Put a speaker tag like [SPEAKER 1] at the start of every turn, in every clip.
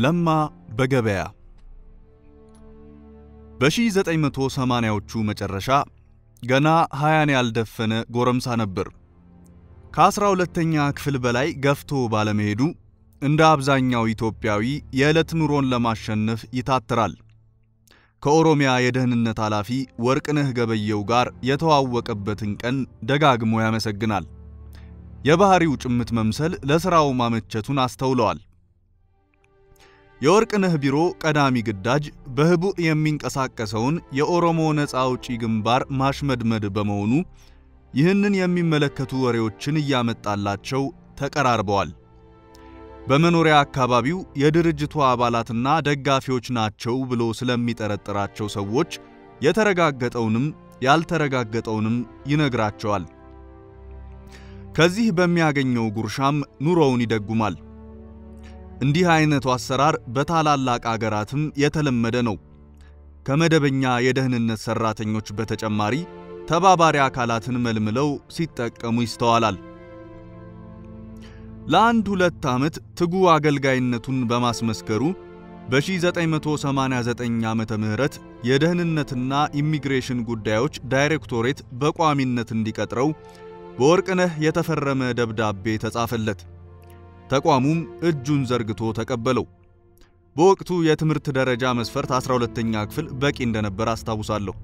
[SPEAKER 1] ለማ በገበያ በ1980ዎቹ መጨረሻ ገና ሃያን ያልደፈነ ጎረምሳ ነበር። ከአስራ ሁለተኛ ክፍል በላይ ገፍቶ ባለመሄዱ እንደ አብዛኛው ኢትዮጵያዊ የዕለት ኑሮን ለማሸነፍ ይታትራል። ከኦሮሚያ የደህንነት ኃላፊ ወርቅነህ ገበየው ጋር የተዋወቀበትን ቀን ደጋግሞ ያመሰግናል። የባህሪው ጭምት መምሰል ለሥራው ማመቸቱን አስተውለዋል። የወርቅነህ ቢሮ ቀዳሚ ግዳጅ በህቡዕ የሚንቀሳቀሰውን የኦሮሞ ነፃ አውጪ ግንባር ማሽመድመድ በመሆኑ ይህንን የሚመለከቱ ወሬዎችን እያመጣላቸው ተቀራርበዋል። በመኖሪያ አካባቢው የድርጅቱ አባላትና ደጋፊዎች ናቸው ብሎ ስለሚጠረጥራቸው ሰዎች የተረጋገጠውንም ያልተረጋገጠውንም ይነግራቸዋል። ከዚህ በሚያገኘው ጉርሻም ኑሮውን ይደጉማል። እንዲህ አይነቱ አሰራር በታላላቅ አገራትም የተለመደ ነው። ከመደበኛ የደህንነት ሰራተኞች በተጨማሪ ተባባሪ አካላትን መልምለው ሲጠቀሙ ይስተዋላል። ለአንድ ሁለት ዓመት ትጉ አገልጋይነቱን በማስመስከሩ በ1989 ዓመተ ምህረት የደህንነትና ኢሚግሬሽን ጉዳዮች ዳይሬክቶሬት በቋሚነት እንዲቀጥረው በወርቅነህ የተፈረመ ደብዳቤ ተጻፈለት። ተቋሙም እጁን ዘርግቶ ተቀበለው። በወቅቱ የትምህርት ደረጃ መስፈርት 12ኛ ክፍል በቂ እንደነበር አስታውሳለሁ።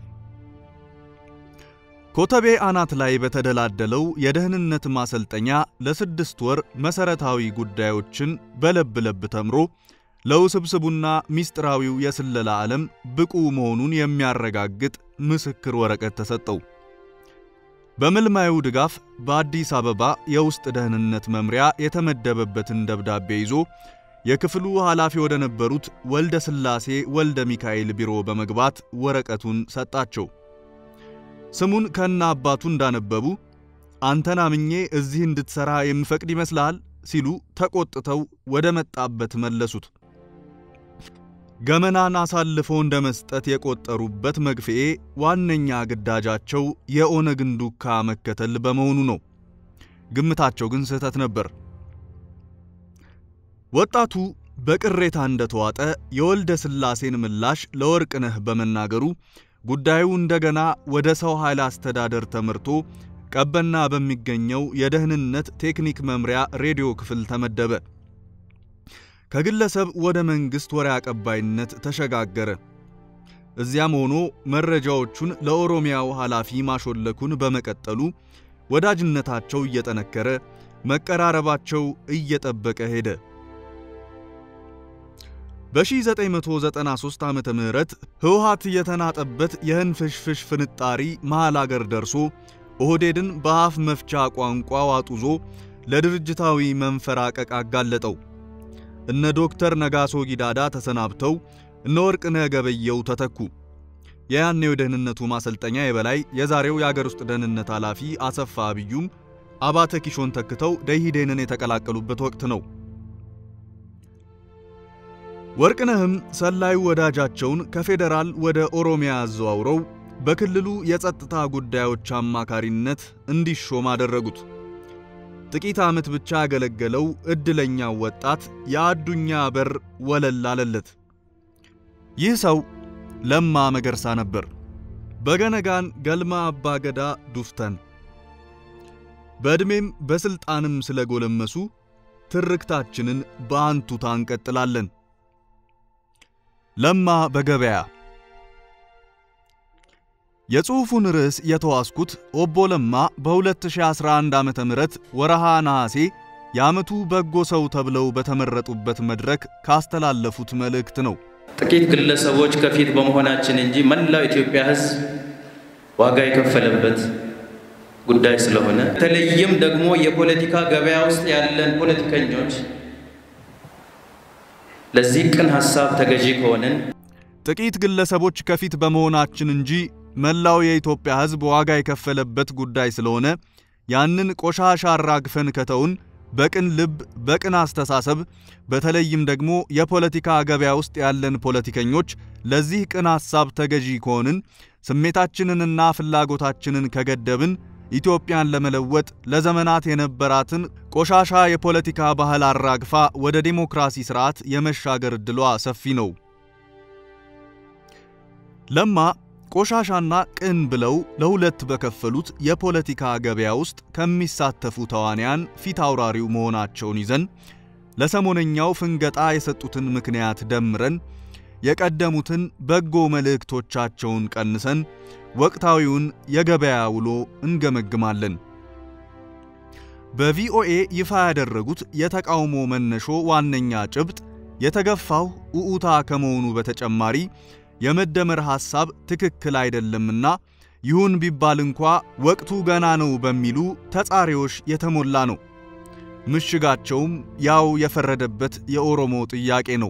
[SPEAKER 1] ኮተቤ አናት ላይ በተደላደለው የደህንነት ማሰልጠኛ ለስድስት ወር መሰረታዊ ጉዳዮችን በለብ ለብ ተምሮ ለውስብስቡና ሚስጥራዊው የስለላ ዓለም ብቁ መሆኑን የሚያረጋግጥ ምስክር ወረቀት ተሰጠው። በምልማዩ ድጋፍ በአዲስ አበባ የውስጥ ደህንነት መምሪያ የተመደበበትን ደብዳቤ ይዞ የክፍሉ ኃላፊ ወደ ነበሩት ወልደ ሥላሴ ወልደ ሚካኤል ቢሮ በመግባት ወረቀቱን ሰጣቸው። ስሙን ከነ አባቱ እንዳነበቡ አንተን አምኜ እዚህ እንድትሰራ የምፈቅድ ይመስልሃል ሲሉ ተቆጥተው ወደ መጣበት መለሱት። ገመናን አሳልፎ እንደ መስጠት የቆጠሩበት መግፍኤ ዋነኛ ግዳጃቸው የኦነግን ዱካ መከተል በመሆኑ ነው። ግምታቸው ግን ስህተት ነበር። ወጣቱ በቅሬታ እንደተዋጠ የወልደ ሥላሴን ምላሽ ለወርቅነህ በመናገሩ ጉዳዩ እንደገና ወደ ሰው ኃይል አስተዳደር ተመርቶ ቀበና በሚገኘው የደህንነት ቴክኒክ መምሪያ ሬዲዮ ክፍል ተመደበ። ከግለሰብ ወደ መንግሥት ወሬ አቀባይነት ተሸጋገረ። እዚያም ሆኖ መረጃዎቹን ለኦሮሚያው ኃላፊ ማሾለኩን በመቀጠሉ ወዳጅነታቸው እየጠነከረ መቀራረባቸው እየጠበቀ ሄደ። በ1993 ዓመተ ምህረት ህወሓት የተናጠበት የህንፍሽፍሽ ፍንጣሪ መሃል አገር ደርሶ ኦህዴድን በአፍ መፍቻ ቋንቋ ዋጡዞ ለድርጅታዊ መንፈራቀቅ አጋለጠው። እነ ዶክተር ነጋሶ ጊዳዳ ተሰናብተው እነ ወርቅነህ ገበየው ተተኩ። የያኔው የደህንነቱ ማሰልጠኛ የበላይ የዛሬው የአገር ውስጥ ደህንነት ኃላፊ አሰፋ አብዩም አባተ ኪሾን ተክተው ደኢህዴንን የተቀላቀሉበት ወቅት ነው። ወርቅነህም ሰላዩ ወዳጃቸውን ከፌዴራል ወደ ኦሮሚያ አዘዋውረው በክልሉ የጸጥታ ጉዳዮች አማካሪነት እንዲሾም አደረጉት። ጥቂት ዓመት ብቻ ያገለገለው ዕድለኛው ወጣት የአዱኛ በር ወለል አለለት። ይህ ሰው ለማ መገርሳ ነበር። በገነጋን ገልማ አባገዳ ዱፍተን በዕድሜም በሥልጣንም ስለጎለመሱ ትርክታችንን በአንቱታ እንቀጥላለን። ለማ በገበያ የጽሑፉን ርዕስ የተዋስኩት ኦቦ ለማ በ2011 ዓመተ ምህረት ወረሃ ነሐሴ የዓመቱ በጎ ሰው ተብለው በተመረጡበት መድረክ ካስተላለፉት መልእክት ነው።
[SPEAKER 2] ጥቂት ግለሰቦች ከፊት በመሆናችን እንጂ መላው ኢትዮጵያ ሕዝብ ዋጋ የከፈለበት ጉዳይ ስለሆነ በተለይም ደግሞ የፖለቲካ ገበያ ውስጥ ያለን ፖለቲከኞች ለዚህ ቅን ሐሳብ ተገዢ ከሆንን
[SPEAKER 1] ጥቂት ግለሰቦች ከፊት በመሆናችን እንጂ መላው የኢትዮጵያ ሕዝብ ዋጋ የከፈለበት ጉዳይ ስለሆነ ያንን ቆሻሻ አራግፈን ከተውን በቅን ልብ በቅን አስተሳሰብ በተለይም ደግሞ የፖለቲካ ገበያ ውስጥ ያለን ፖለቲከኞች ለዚህ ቅን ሐሳብ ተገዢ ከሆንን ስሜታችንንና ፍላጎታችንን ከገደብን ኢትዮጵያን ለመለወጥ ለዘመናት የነበራትን ቆሻሻ የፖለቲካ ባህል አራግፋ ወደ ዴሞክራሲ ስርዓት የመሻገር ዕድሏ ሰፊ ነው። ለማ ቆሻሻና ቅን ብለው ለሁለት በከፈሉት የፖለቲካ ገበያ ውስጥ ከሚሳተፉ ተዋንያን ፊት አውራሪው መሆናቸውን ይዘን ለሰሞነኛው ፍንገጣ የሰጡትን ምክንያት ደምረን የቀደሙትን በጎ መልእክቶቻቸውን ቀንሰን ወቅታዊውን የገበያ ውሎ እንገመግማለን። በቪኦኤ ይፋ ያደረጉት የተቃውሞ መነሾ ዋነኛ ጭብጥ የተገፋው ኡኡታ ከመሆኑ በተጨማሪ የመደመር ሐሳብ ትክክል አይደለምና ይሁን ቢባል እንኳ ወቅቱ ገና ነው በሚሉ ተጻሪዎች የተሞላ ነው። ምሽጋቸውም ያው የፈረደበት የኦሮሞ ጥያቄ ነው።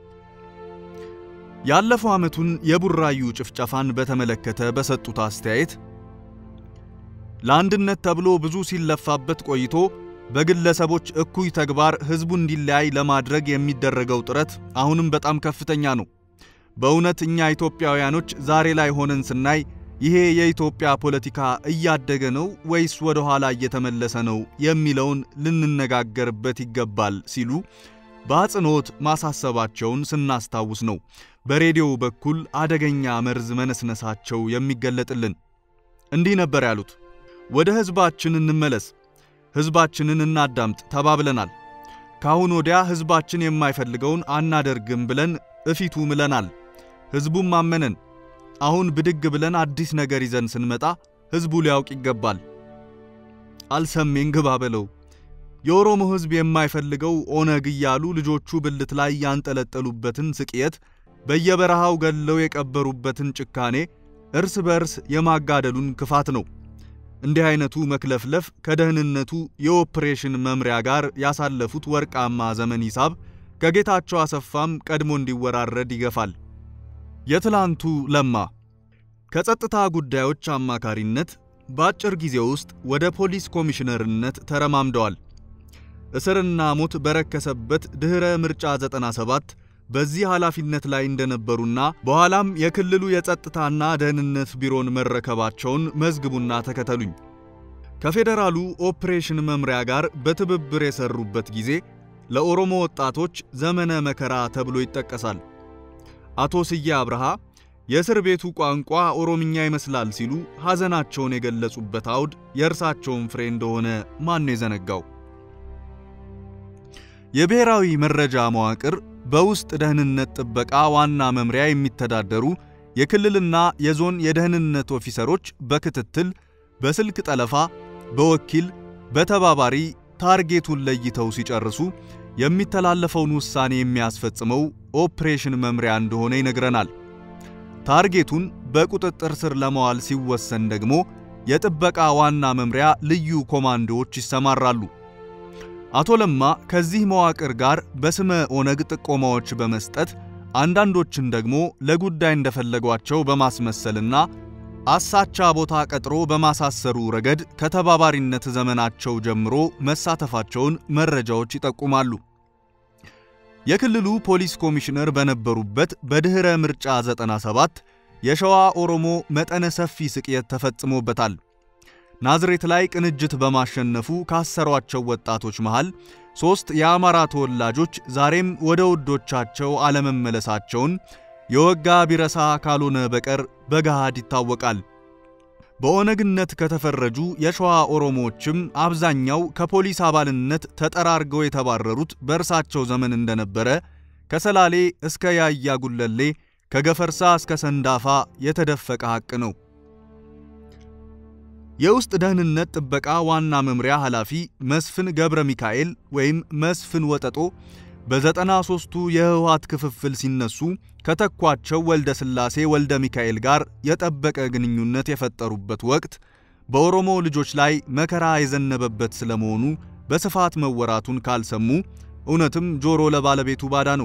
[SPEAKER 1] ያለፈው ዓመቱን የቡራዩ ጭፍጨፋን በተመለከተ በሰጡት አስተያየት ለአንድነት ተብሎ ብዙ ሲለፋበት ቆይቶ በግለሰቦች እኩይ ተግባር ሕዝቡ እንዲለያይ ለማድረግ የሚደረገው ጥረት አሁንም በጣም ከፍተኛ ነው። በእውነት እኛ ኢትዮጵያውያኖች ዛሬ ላይ ሆነን ስናይ ይሄ የኢትዮጵያ ፖለቲካ እያደገ ነው ወይስ ወደ ኋላ እየተመለሰ ነው የሚለውን ልንነጋገርበት ይገባል ሲሉ በአጽንኦት ማሳሰባቸውን ስናስታውስ ነው በሬዲዮ በኩል አደገኛ መርዝ መነስነሳቸው የሚገለጥልን። እንዲህ ነበር ያሉት። ወደ ሕዝባችን እንመለስ፣ ሕዝባችንን እናዳምጥ ተባብለናል። ካሁን ወዲያ ሕዝባችን የማይፈልገውን አናደርግም ብለን እፊቱ ምለናል። ሕዝቡም አመነን። አሁን ብድግ ብለን አዲስ ነገር ይዘን ስንመጣ ሕዝቡ ሊያውቅ ይገባል። አልሰሜን ግባ በለው። የኦሮሞ ሕዝብ የማይፈልገው ኦነግ እያሉ ልጆቹ ብልት ላይ ያንጠለጠሉበትን ስቅየት፣ በየበረሃው ገለው የቀበሩበትን ጭካኔ፣ እርስ በርስ የማጋደሉን ክፋት ነው። እንዲህ አይነቱ መክለፍለፍ ከደህንነቱ የኦፕሬሽን መምሪያ ጋር ያሳለፉት ወርቃማ ዘመን ሂሳብ ከጌታቸው አሰፋም ቀድሞ እንዲወራረድ ይገፋል። የትላንቱ ለማ ከጸጥታ ጉዳዮች አማካሪነት በአጭር ጊዜ ውስጥ ወደ ፖሊስ ኮሚሽነርነት ተረማምደዋል። እስርና ሞት በረከሰበት ድኅረ ምርጫ 97 በዚህ ኃላፊነት ላይ እንደነበሩና በኋላም የክልሉ የጸጥታና ደህንነት ቢሮን መረከባቸውን መዝግቡና ተከተሉኝ። ከፌዴራሉ ኦፕሬሽን መምሪያ ጋር በትብብር የሰሩበት ጊዜ ለኦሮሞ ወጣቶች ዘመነ መከራ ተብሎ ይጠቀሳል። አቶ ስዬ አብርሃ የእስር ቤቱ ቋንቋ ኦሮምኛ ይመስላል ሲሉ ሐዘናቸውን የገለጹበት አውድ የእርሳቸውን ፍሬ እንደሆነ ማን ነው የዘነጋው? የብሔራዊ መረጃ መዋቅር በውስጥ ደህንነት ጥበቃ ዋና መምሪያ የሚተዳደሩ የክልልና የዞን የደህንነት ኦፊሰሮች በክትትል፣ በስልክ ጠለፋ፣ በወኪል፣ በተባባሪ ታርጌቱን ለይተው ሲጨርሱ የሚተላለፈውን ውሳኔ የሚያስፈጽመው ኦፕሬሽን መምሪያ እንደሆነ ይነግረናል። ታርጌቱን በቁጥጥር ስር ለማዋል ሲወሰን ደግሞ የጥበቃ ዋና መምሪያ ልዩ ኮማንዶዎች ይሰማራሉ። አቶ ለማ ከዚህ መዋቅር ጋር በስመ ኦነግ ጥቆማዎች በመስጠት አንዳንዶችን ደግሞ ለጉዳይ እንደፈለጓቸው በማስመሰልና አሳቻ ቦታ ቀጥሮ በማሳሰሩ ረገድ ከተባባሪነት ዘመናቸው ጀምሮ መሳተፋቸውን መረጃዎች ይጠቁማሉ። የክልሉ ፖሊስ ኮሚሽነር በነበሩበት በድኅረ ምርጫ 97 የሸዋ ኦሮሞ መጠነ ሰፊ ስቅየት ተፈጽሞበታል። ናዝሬት ላይ ቅንጅት በማሸነፉ ካሰሯቸው ወጣቶች መሃል ሦስት የአማራ ተወላጆች ዛሬም ወደ ውዶቻቸው አለመመለሳቸውን የወጋ ቢረሳ ካልሆነ በቀር በገሃድ ይታወቃል። በኦነግነት ከተፈረጁ የሸዋ ኦሮሞዎችም አብዛኛው ከፖሊስ አባልነት ተጠራርገው የተባረሩት በእርሳቸው ዘመን እንደነበረ ከሰላሌ እስከ ያያ ጉለሌ ከገፈርሳ እስከ ሰንዳፋ የተደፈቀ ሐቅ ነው። የውስጥ ደህንነት ጥበቃ ዋና መምሪያ ኃላፊ መስፍን ገብረ ሚካኤል ወይም መስፍን ወጠጦ በዘጠና ሦስቱ የህወሓት ክፍፍል ሲነሱ ከተኳቸው ወልደ ሥላሴ ወልደ ሚካኤል ጋር የጠበቀ ግንኙነት የፈጠሩበት ወቅት በኦሮሞ ልጆች ላይ መከራ የዘነበበት ስለመሆኑ በስፋት መወራቱን ካልሰሙ እውነትም ጆሮ ለባለቤቱ ባዳ ነው።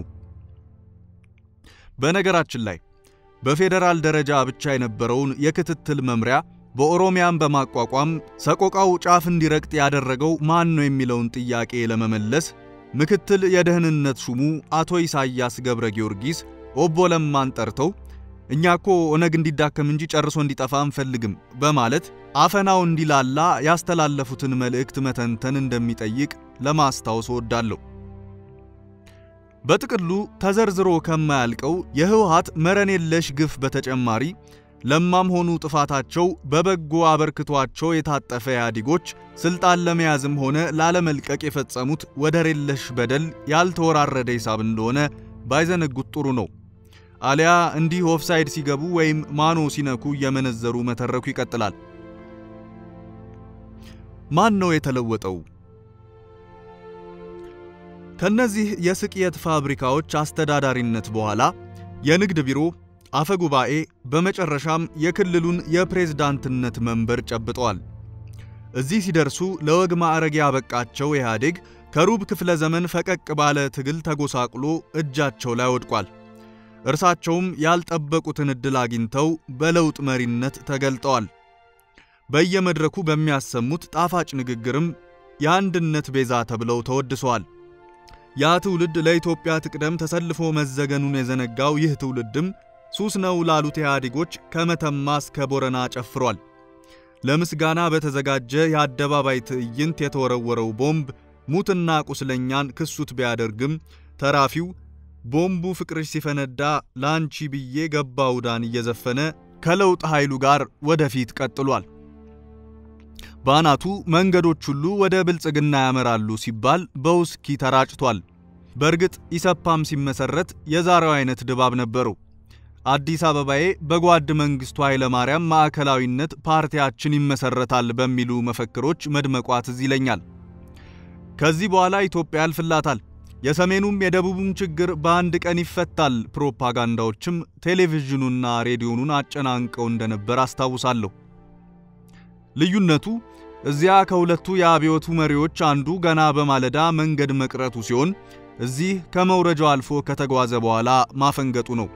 [SPEAKER 1] በነገራችን ላይ በፌዴራል ደረጃ ብቻ የነበረውን የክትትል መምሪያ በኦሮሚያም በማቋቋም ሰቆቃው ጫፍ እንዲረግጥ ያደረገው ማን ነው የሚለውን ጥያቄ ለመመለስ ምክትል የደህንነት ሹሙ አቶ ኢሳያስ ገብረ ጊዮርጊስ ኦቦ ለማን ጠርተው እኛ እኮ ኦነግ እንዲዳከም እንጂ ጨርሶ እንዲጠፋ አንፈልግም በማለት አፈናው እንዲላላ ያስተላለፉትን መልእክት መተንተን እንደሚጠይቅ ለማስታወስ እወዳለሁ። በጥቅሉ ተዘርዝሮ ከማያልቀው የህወሓት መረን የለሽ ግፍ በተጨማሪ ለማም ሆኑ ጥፋታቸው በበጎ አበርክቷቸው የታጠፈ ኢህአዴጎች ስልጣን ለመያዝም ሆነ ላለመልቀቅ የፈጸሙት ወደር የለሽ በደል ያልተወራረደ ሂሳብ እንደሆነ ባይዘነጉት ጥሩ ነው። አሊያ እንዲህ ኦፍሳይድ ሲገቡ ወይም ማኖ ሲነኩ እየመነዘሩ መተረኩ ይቀጥላል። ማን ነው የተለወጠው? ከነዚህ የስቅየት ፋብሪካዎች አስተዳዳሪነት በኋላ የንግድ ቢሮ አፈ ጉባኤ በመጨረሻም የክልሉን የፕሬዝዳንትነት መንበር ጨብጠዋል። እዚህ ሲደርሱ ለወግ ማዕረግ ያበቃቸው ኢህአዴግ ከሩብ ክፍለ ዘመን ፈቀቅ ባለ ትግል ተጎሳቅሎ እጃቸው ላይ ወድቋል። እርሳቸውም ያልጠበቁትን ዕድል አግኝተው በለውጥ መሪነት ተገልጠዋል። በየመድረኩ በሚያሰሙት ጣፋጭ ንግግርም የአንድነት ቤዛ ተብለው ተወድሰዋል። ያ ትውልድ ለኢትዮጵያ ትቅደም ተሰልፎ መዘገኑን የዘነጋው ይህ ትውልድም ሱስ ነው ላሉት ኢህአዴጎች ከመተማ እስከ ቦረና ጨፍሯል። ለምስጋና በተዘጋጀ የአደባባይ ትዕይንት የተወረወረው ቦምብ ሙትና ቁስለኛን ክሱት ቢያደርግም ተራፊው ቦምቡ ፍቅርሽ ሲፈነዳ ላንቺ ብዬ ገባው ዳን እየዘፈነ ከለውጥ ኃይሉ ጋር ወደፊት ቀጥሏል። በአናቱ መንገዶች ሁሉ ወደ ብልጽግና ያመራሉ ሲባል በውስኪ ተራጭቷል። በእርግጥ ኢሰፓም ሲመሰረት የዛሬው አይነት ድባብ ነበረው። አዲስ አበባዬ በጓድ መንግስቱ ኃይለማርያም ማዕከላዊነት ፓርቲያችን ይመሰረታል በሚሉ መፈክሮች መድመቋ ትዝ ይለኛል። ከዚህ በኋላ ኢትዮጵያ ያልፍላታል፣ የሰሜኑም የደቡቡም ችግር በአንድ ቀን ይፈታል ፕሮፓጋንዳዎችም ቴሌቪዥኑና ሬዲዮኑን አጨናንቀው እንደነበር አስታውሳለሁ። ልዩነቱ እዚያ ከሁለቱ የአብዮቱ መሪዎች አንዱ ገና በማለዳ መንገድ መቅረቱ ሲሆን እዚህ ከመውረጃው አልፎ ከተጓዘ በኋላ ማፈንገጡ ነው።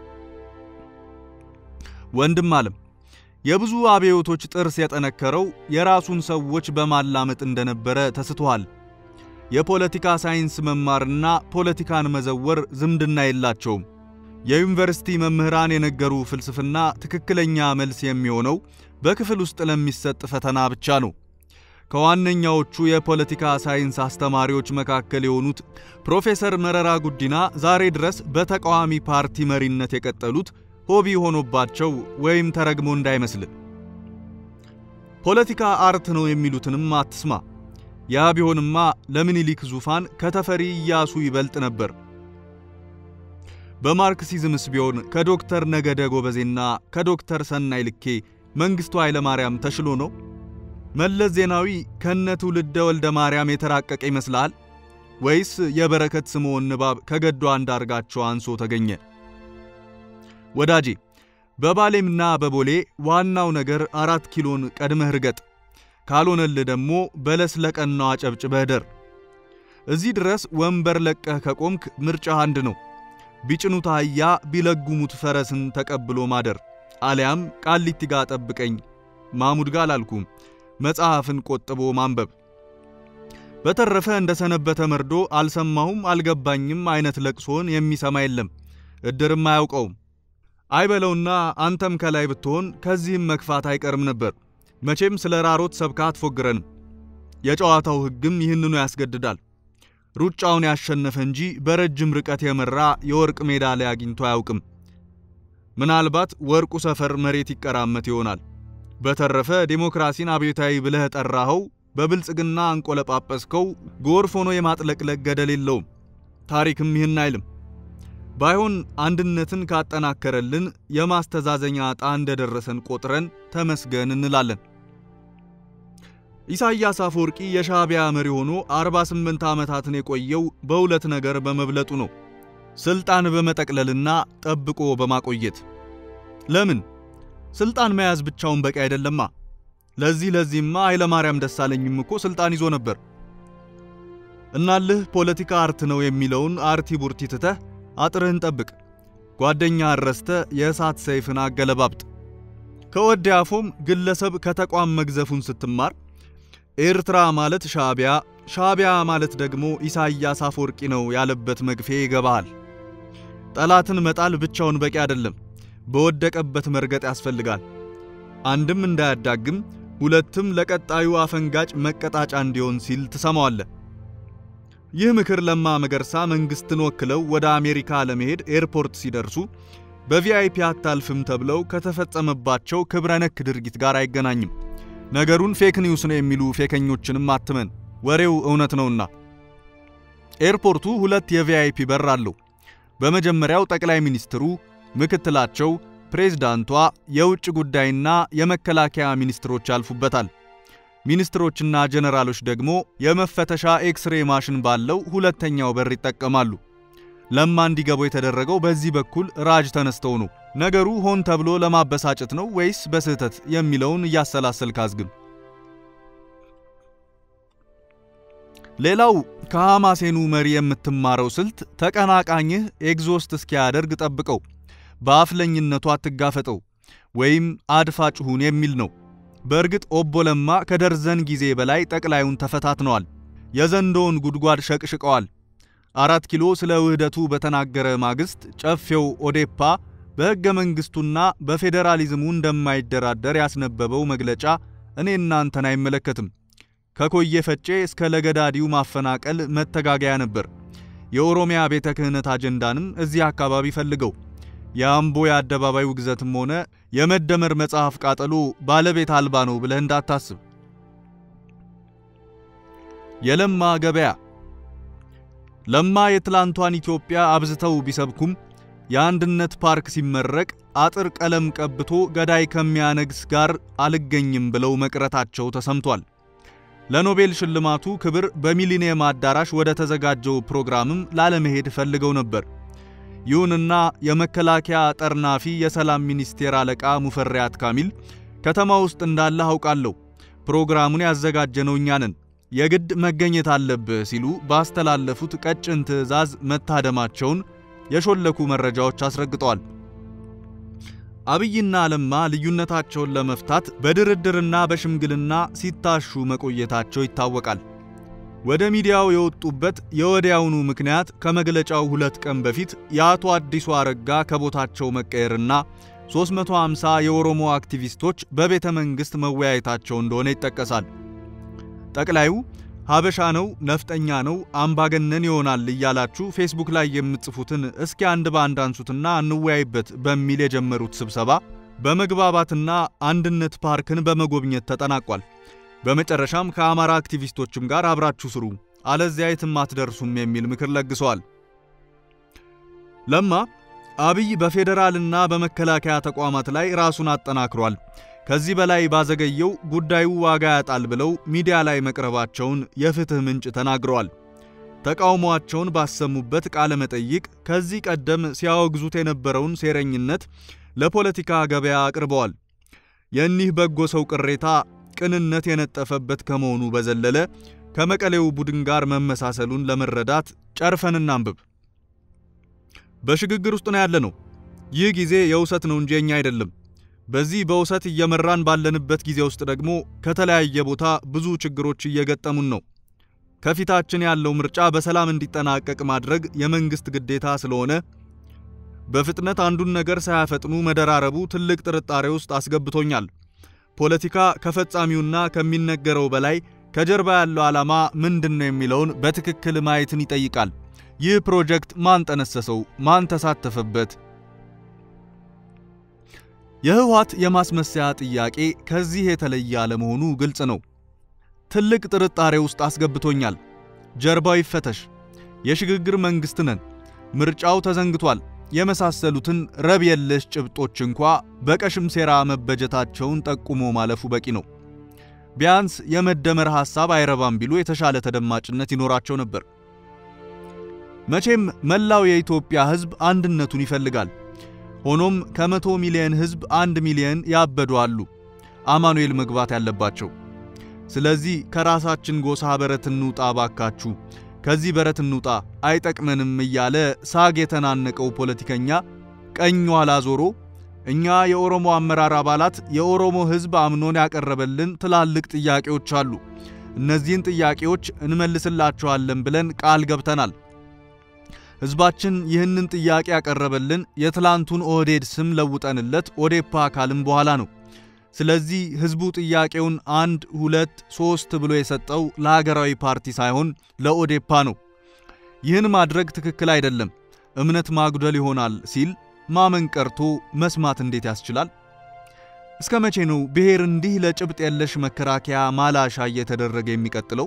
[SPEAKER 1] ወንድም አለም የብዙ አብዮቶች ጥርስ የጠነከረው የራሱን ሰዎች በማላመጥ እንደነበረ ተስተዋል። የፖለቲካ ሳይንስ መማርና ፖለቲካን መዘወር ዝምድና የላቸውም። የዩኒቨርሲቲ መምህራን የነገሩ ፍልስፍና ትክክለኛ መልስ የሚሆነው በክፍል ውስጥ ለሚሰጥ ፈተና ብቻ ነው። ከዋነኛዎቹ የፖለቲካ ሳይንስ አስተማሪዎች መካከል የሆኑት ፕሮፌሰር መረራ ጉዲና ዛሬ ድረስ በተቃዋሚ ፓርቲ መሪነት የቀጠሉት ሆቢ ሆኖባቸው ወይም ተረግሞ እንዳይመስል። ፖለቲካ አርት ነው የሚሉትንም አትስማ። ያ ቢሆንማ ለምኒልክ ዙፋን ከተፈሪ ኢያሱ ይበልጥ ነበር። በማርክሲዝምስ ቢሆን ከዶክተር ነገደ ጎበዜና ከዶክተር ሰናይ ልኬ መንግስቱ ኃይለ ማርያም ተሽሎ ነው? መለስ ዜናዊ ከነ ትውልደ ወልደ ማርያም የተራቀቀ ይመስላል ወይስ የበረከት ስምዖን ንባብ ከገዱ አንዳርጋቸው አንሶ ተገኘ? ወዳጄ በባሌምና በቦሌ ዋናው ነገር አራት ኪሎን ቀድመህ ርገጥ፣ ካልሆነልህ ደግሞ በለስ ለቀናው አጨብጭበህ ደር። እዚህ ድረስ ወንበር ለቀህ ከቆምክ ምርጫ አንድ ነው። ቢጭኑት አህያ ቢለጉሙት ፈረስን ተቀብሎ ማደር አሊያም ቃሊቲ ጋ ጠብቀኝ ማሙድ ጋ አላልኩም መጽሐፍን ቆጥቦ ማንበብ። በተረፈ እንደ ሰነበተ መርዶ አልሰማሁም አልገባኝም አይነት ለቅሶን የሚሰማ የለም፣ እድርም አያውቀውም። አይበለውና አንተም ከላይ ብትሆን ከዚህም መክፋት አይቀርም ነበር። መቼም ስለ ራሮት ሰብካ አትፎግረንም። የጨዋታው ሕግም ይህንኑ ያስገድዳል። ሩጫውን ያሸነፈ እንጂ በረጅም ርቀት የመራ የወርቅ ሜዳሊያ አግኝቶ አያውቅም። ምናልባት ወርቁ ሰፈር መሬት ይቀራመት ይሆናል። በተረፈ ዴሞክራሲን አብዮታዊ ብለህ ጠራኸው፣ በብልጽግና አንቆለጳጰስከው፣ ጎርፍ ሆኖ የማጥለቅለቅ ገደል የለውም። ታሪክም ይህን አይልም። ባይሆን አንድነትን ካጠናከረልን የማስተዛዘኛ ዕጣ እንደደረሰን ቆጥረን ተመስገን እንላለን። ኢሳያስ አፈወርቂ የሻዕቢያ መሪ ሆኖ 48 ዓመታትን የቆየው በሁለት ነገር በመብለጡ ነው። ስልጣን በመጠቅለልና ጠብቆ በማቆየት። ለምን? ስልጣን መያዝ ብቻውን በቂ አይደለማ። ለዚህ ለዚህማ ኃይለማርያም ደሳለኝም እኮ ስልጣን ይዞ ነበር። እናልህ ፖለቲካ አርት ነው የሚለውን አርቲ ቡርቲ ትተህ አጥርህን ጠብቅ። ጓደኛ አረስተ የእሳት ሰይፍን አገለባብጥ። ከወዲያፎም ግለሰብ ከተቋም መግዘፉን ስትማር ኤርትራ ማለት ሻዕቢያ፣ ሻዕቢያ ማለት ደግሞ ኢሳያስ አፈወርቂ ነው ያለበት መግፌ ይገባሃል። ጠላትን መጣል ብቻውን በቂ አይደለም። በወደቀበት መርገጥ ያስፈልጋል። አንድም እንዳያዳግም፣ ሁለትም ለቀጣዩ አፈንጋጭ መቀጣጫ እንዲሆን ሲል ትሰማዋለህ። ይህ ምክር ለማ መገርሳ መንግስትን ወክለው ወደ አሜሪካ ለመሄድ ኤርፖርት ሲደርሱ በቪአይፒ አታልፍም ተብለው ከተፈጸመባቸው ክብረ ነክ ድርጊት ጋር አይገናኝም። ነገሩን ፌክ ኒውስ ነው የሚሉ ፌከኞችንም አትመን፣ ወሬው እውነት ነውና። ኤርፖርቱ ሁለት የቪአይፒ በር አለው። በመጀመሪያው ጠቅላይ ሚኒስትሩ፣ ምክትላቸው፣ ፕሬዝዳንቷ፣ የውጭ ጉዳይና የመከላከያ ሚኒስትሮች ያልፉበታል። ሚኒስትሮችና ጀነራሎች ደግሞ የመፈተሻ ኤክስሬ ማሽን ባለው ሁለተኛው በር ይጠቀማሉ። ለማ እንዲገቡ የተደረገው በዚህ በኩል ራጅ ተነስተው ነው። ነገሩ ሆን ተብሎ ለማበሳጨት ነው ወይስ በስህተት የሚለውን እያሰላሰል ካዝግም። ሌላው ከሐማሴኑ መሪ የምትማረው ስልት ተቀናቃኝህ ኤግዞስት እስኪያደርግ ጠብቀው፣ በአፍለኝነቱ አትጋፈጠው ወይም አድፋጭ ሁን የሚል ነው። በእርግጥ ኦቦ ለማ ከደርዘን ጊዜ በላይ ጠቅላዩን ተፈታትነዋል። የዘንዶውን ጉድጓድ ሸቅሽቀዋል። አራት ኪሎ ስለ ውህደቱ በተናገረ ማግስት ጨፌው ኦዴፓ በሕገ መንግሥቱና በፌዴራሊዝሙ እንደማይደራደር ያስነበበው መግለጫ እኔ እናንተን አይመለከትም። ከኮየ ፈጬ እስከ ለገዳዲው ማፈናቀል መተጋገያ ነበር። የኦሮሚያ ቤተ ክህነት አጀንዳንም እዚህ አካባቢ ፈልገው የአምቦ የአደባባይ ውግዘትም ሆነ የመደመር መጽሐፍ ቃጠሎ ባለቤት አልባ ነው ብለህ እንዳታስብ። የለማ ገበያ ለማ የትላንቷን ኢትዮጵያ አብዝተው ቢሰብኩም የአንድነት ፓርክ ሲመረቅ አጥር ቀለም ቀብቶ ገዳይ ከሚያነግስ ጋር አልገኝም ብለው መቅረታቸው ተሰምቷል። ለኖቤል ሽልማቱ ክብር በሚሊኒየም አዳራሽ ወደ ተዘጋጀው ፕሮግራምም ላለመሄድ ፈልገው ነበር። ይሁንና የመከላከያ ጠርናፊ የሰላም ሚኒስቴር አለቃ ሙፈሪያት ካሚል ከተማ ውስጥ እንዳለ አውቃለሁ፣ ፕሮግራሙን ያዘጋጀነው እኛ ነን፣ የግድ መገኘት አለብህ ሲሉ ባስተላለፉት ቀጭን ትዕዛዝ መታደማቸውን የሾለኩ መረጃዎች አስረግጠዋል። አብይና ለማ ልዩነታቸውን ለመፍታት በድርድርና በሽምግልና ሲታሹ መቆየታቸው ይታወቃል። ወደ ሚዲያው የወጡበት የወዲያውኑ ምክንያት ከመግለጫው ሁለት ቀን በፊት የአቶ አዲሱ አረጋ ከቦታቸው መቀየርና 350 የኦሮሞ አክቲቪስቶች በቤተ መንግሥት መወያየታቸው እንደሆነ ይጠቀሳል። ጠቅላዩ ሀበሻ ነው፣ ነፍጠኛ ነው፣ አምባገነን ይሆናል እያላችሁ ፌስቡክ ላይ የምትጽፉትን እስኪ አንድ በአንድ አንሱትና እንወያይበት በሚል የጀመሩት ስብሰባ በመግባባትና አንድነት ፓርክን በመጎብኘት ተጠናቋል። በመጨረሻም ከአማራ አክቲቪስቶችም ጋር አብራችሁ ስሩ፣ አለዚያ የትም አትደርሱም የሚል ምክር ለግሰዋል። ለማ አብይ በፌዴራልና በመከላከያ ተቋማት ላይ ራሱን አጠናክሯል። ከዚህ በላይ ባዘገየው ጉዳዩ ዋጋ ያጣል ብለው ሚዲያ ላይ መቅረባቸውን የፍትህ ምንጭ ተናግረዋል። ተቃውሟቸውን ባሰሙበት ቃለ መጠይቅ ከዚህ ቀደም ሲያወግዙት የነበረውን ሴረኝነት ለፖለቲካ ገበያ አቅርበዋል። የእኒህ በጎ ሰው ቅሬታ ቅንነት የነጠፈበት ከመሆኑ በዘለለ ከመቀሌው ቡድን ጋር መመሳሰሉን ለመረዳት ጨርፈን እናንብብ። በሽግግር ውስጥ ነው ያለነው። ይህ ጊዜ የውሰት ነው እንጂ የኛ አይደለም። በዚህ በውሰት እየመራን ባለንበት ጊዜ ውስጥ ደግሞ ከተለያየ ቦታ ብዙ ችግሮች እየገጠሙን ነው። ከፊታችን ያለው ምርጫ በሰላም እንዲጠናቀቅ ማድረግ የመንግስት ግዴታ ስለሆነ በፍጥነት አንዱን ነገር ሳያፈጥኑ መደራረቡ ትልቅ ጥርጣሬ ውስጥ አስገብቶኛል። ፖለቲካ ከፈጻሚውና ከሚነገረው በላይ ከጀርባ ያለው ዓላማ ምንድን ነው የሚለውን በትክክል ማየትን ይጠይቃል። ይህ ፕሮጀክት ማን ጠነሰሰው? ማን ተሳተፈበት? የህወሓት የማስመሰያ ጥያቄ ከዚህ የተለየ አለመሆኑ ግልጽ ነው። ትልቅ ጥርጣሬ ውስጥ አስገብቶኛል። ጀርባው ይፈተሽ፣ የሽግግር መንግስት ነን፣ ምርጫው ተዘንግቷል የመሳሰሉትን ረብ የለሽ ጭብጦች እንኳ በቀሽም ሴራ መበጀታቸውን ጠቁሞ ማለፉ በቂ ነው። ቢያንስ የመደመር ሐሳብ አይረባም ቢሉ የተሻለ ተደማጭነት ይኖራቸው ነበር። መቼም መላው የኢትዮጵያ ሕዝብ አንድነቱን ይፈልጋል። ሆኖም ከመቶ ሚሊዮን ሕዝብ አንድ ሚሊዮን ያበዱ አሉ አማኑኤል መግባት ያለባቸው። ስለዚህ ከራሳችን ጎሳ በረት እንውጣ ባካችሁ፣ ከዚህ በረት እንውጣ አይጠቅመንም እያለ ሳግ የተናነቀው ፖለቲከኛ ቀኝ ኋላ ዞሮ እኛ የኦሮሞ አመራር አባላት የኦሮሞ ሕዝብ አምኖን ያቀረበልን ትላልቅ ጥያቄዎች አሉ፣ እነዚህን ጥያቄዎች እንመልስላቸዋለን ብለን ቃል ገብተናል። ሕዝባችን ይህንን ጥያቄ ያቀረበልን የትላንቱን ኦህዴድ ስም ለውጠንለት ኦዴፓ አካልም በኋላ ነው። ስለዚህ ሕዝቡ ጥያቄውን አንድ ሁለት ሶስት ብሎ የሰጠው ለሀገራዊ ፓርቲ ሳይሆን ለኦዴፓ ነው። ይህን ማድረግ ትክክል አይደለም፣ እምነት ማጉደል ይሆናል ሲል ማመን ቀርቶ መስማት እንዴት ያስችላል? እስከ መቼ ነው ብሔር እንዲህ ለጭብጥ የለሽ መከራከያ ማላሻ እየተደረገ የሚቀጥለው?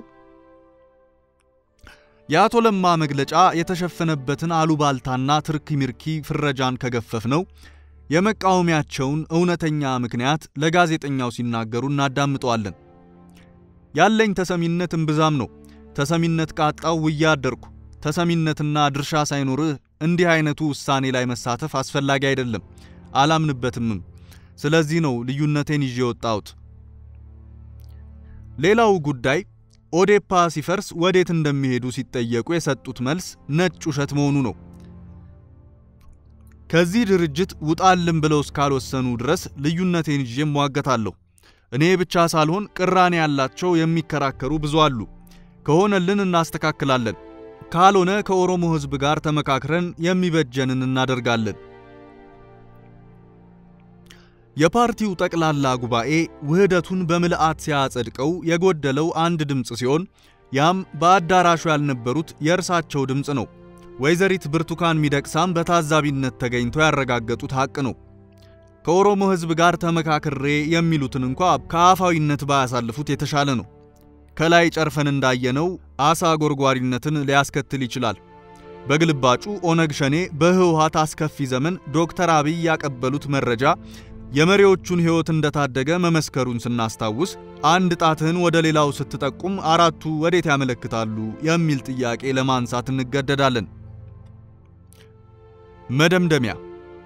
[SPEAKER 1] የአቶ ለማ መግለጫ የተሸፈነበትን አሉባልታና ትርኪ ሚርኪ ፍረጃን ከገፈፍ ነው የመቃወሚያቸውን እውነተኛ ምክንያት ለጋዜጠኛው ሲናገሩ እናዳምጠዋለን። ያለኝ ተሰሚነት እምብዛም ነው። ተሰሚነት ቃጣው ውያ አደርኩ። ተሰሚነትና ድርሻ ሳይኖርህ እንዲህ አይነቱ ውሳኔ ላይ መሳተፍ አስፈላጊ አይደለም፣ አላምንበትምም። ስለዚህ ነው ልዩነቴን ይዤ የወጣሁት። ሌላው ጉዳይ ኦዴፓ ሲፈርስ ወዴት እንደሚሄዱ ሲጠየቁ የሰጡት መልስ ነጭ ውሸት መሆኑ ነው። ከዚህ ድርጅት ውጣልን ብለው እስካልወሰኑ ድረስ ልዩነቴን ይዤ እሟገታለሁ። እኔ ብቻ ሳልሆን ቅራኔ ያላቸው የሚከራከሩ ብዙ አሉ። ከሆነልን እናስተካክላለን፣ ካልሆነ ከኦሮሞ ሕዝብ ጋር ተመካክረን የሚበጀንን እናደርጋለን። የፓርቲው ጠቅላላ ጉባኤ ውህደቱን በምልአት ሲያጸድቀው የጎደለው አንድ ድምፅ ሲሆን ያም በአዳራሹ ያልነበሩት የእርሳቸው ድምፅ ነው። ወይዘሪት ብርቱካን ሚደቅሳም በታዛቢነት ተገኝተው ያረጋገጡት ሐቅ ነው። ከኦሮሞ ሕዝብ ጋር ተመካክሬ የሚሉትን እንኳ ከአፋዊነት ባያሳልፉት የተሻለ ነው። ከላይ ጨርፈን እንዳየነው አሳ ጎርጓሪነትን ሊያስከትል ይችላል። በግልባጩ ኦነግ ሸኔ በህወሓት አስከፊ ዘመን ዶክተር አብይ ያቀበሉት መረጃ የመሪዎቹን ሕይወት እንደታደገ መመስከሩን ስናስታውስ አንድ ጣትህን ወደ ሌላው ስትጠቁም አራቱ ወዴት ያመለክታሉ የሚል ጥያቄ ለማንሳት እንገደዳለን። መደምደሚያ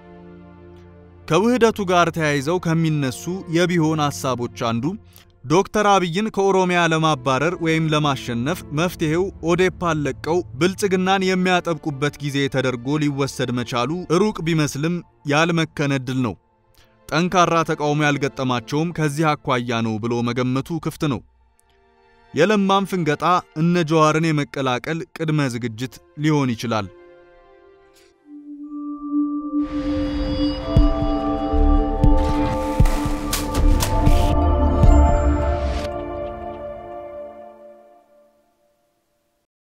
[SPEAKER 1] ከውህደቱ ጋር ተያይዘው ከሚነሱ የቢሆን ሐሳቦች አንዱ ዶክተር አብይን ከኦሮሚያ ለማባረር ወይም ለማሸነፍ መፍትሄው ኦዴፓን ለቀው ብልጽግናን የሚያጠብቁበት ጊዜ ተደርጎ ሊወሰድ መቻሉ ሩቅ ቢመስልም ያልመከነ ዕድል ነው። ጠንካራ ተቃውሞ ያልገጠማቸውም ከዚህ አኳያ ነው ብሎ መገመቱ ክፍት ነው። የለማም ፍንገጣ እነ ጀዋርን የመቀላቀል ቅድመ ዝግጅት ሊሆን ይችላል።